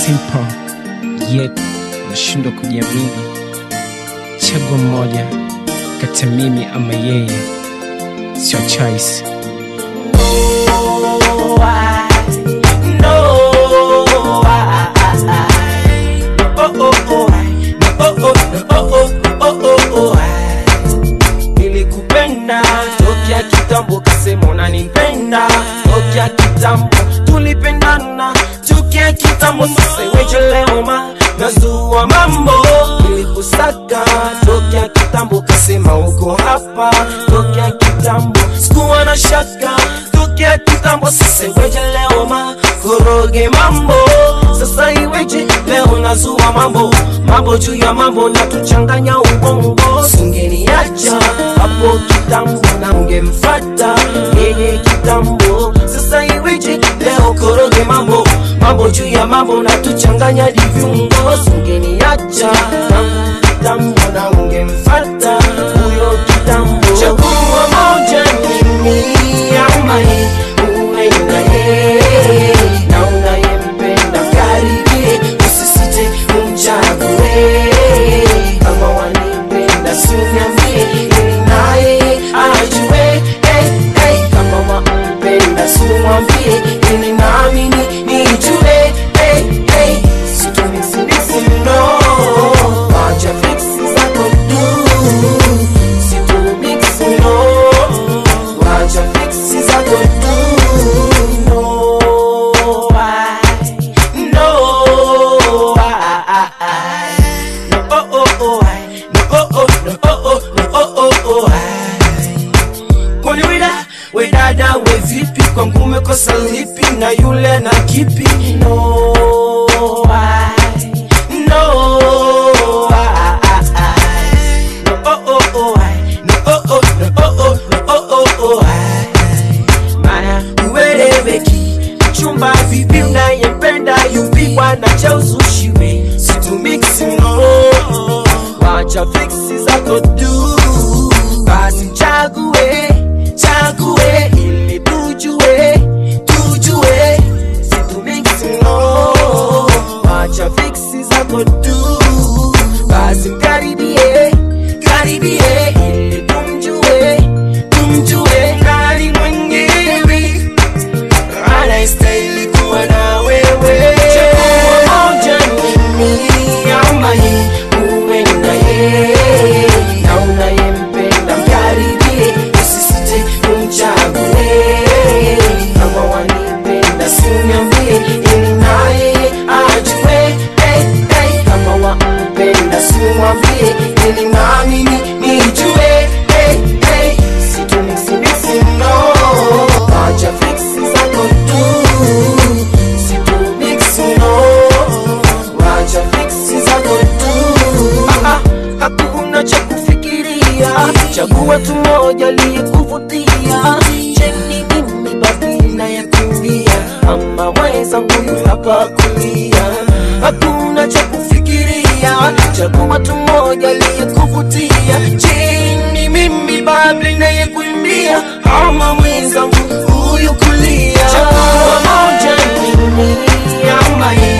simple yet nashindwa kujiamini. Chagua mmoja kati ya mimi ama yeye, sio choice. Nilikupenda tokea kitambo, kasema unanipenda tokea kitambo, tulipendana tokea kitambo. Sasa iweje leo ma nazua mambo? Nilikusaka tokea kitambo, kasema uko hapa tokea kitambo, sikuwa na shaka tokea kitambo. Sasa iweje leo ma koroge mambo? Sasa iweje leo nazua mambo mambo juu ya mambo na tuchanganya ubongo, singeniacha hapo kitambo na ungemfata yeye kitambo. Sasa iweje leo koroge mambo mambo juu ya mambo na tuchanganya diviungo, singeniacha tangu kitambo na ungemfata huyo kitambo. Chagua moja, mimi ama yeye, uwe na yeye na unayempenda karibie, usisite umchague. Kama wanipenda siuniambie, ili naye ajue. Hey, hey, kama wampenda siumwambie, ili naamini nijue. Hey, hey, situmisi misi no, wacha fiksi zako tu. Situmiksi no, wacha fiksi zako tu. No, I, no, I, I, no, oh, oh, oh, I, no, oh, oh, no, oh, oh, no, oh, oh, oh, I. Kwani wida we dada we vipi kwangu umekosa lipi na yule na kipi no I, no I, I, no oh oh oh I, no oh oh no oh oh no oh oh oh I. Maya ueleweki chumba vipi unayempenda yupi bwana cha uzushiwe situmiksi no wacha fiksi zako tu basi chague chague ili tujue tujue situmiksi no wacha fiksi zako tu basi mkaribie karibie ili tumjue tumjue nani mwenyewe anayestahili kuwa na wewe. Chagua moja, mimi ama yeye, uwe na yeye na unayempenda mkaribie, usisite umchague. Kama wanipenda siuniambie, ili naye ajue. Hey, hey, kama wampenda siumwambie, ili nami ni- nijue. Hey, hey, situmisi no, acha fiksi zako tu. Situmiksi no, acha fiksi zako tu. Ah, ah, hakuna cha kufikiria, chagua tu moja liyekuvutia. Cheni mimi basi nayekimbia, ama mwenzangu yu hapa kulia. Hakuna cha kufikiria, chagua tu moja liyekuvutia. Cheni mimi basi nayekuimbia, ama mwenzangu huyu kulia. Chagua moja mimi ama yeye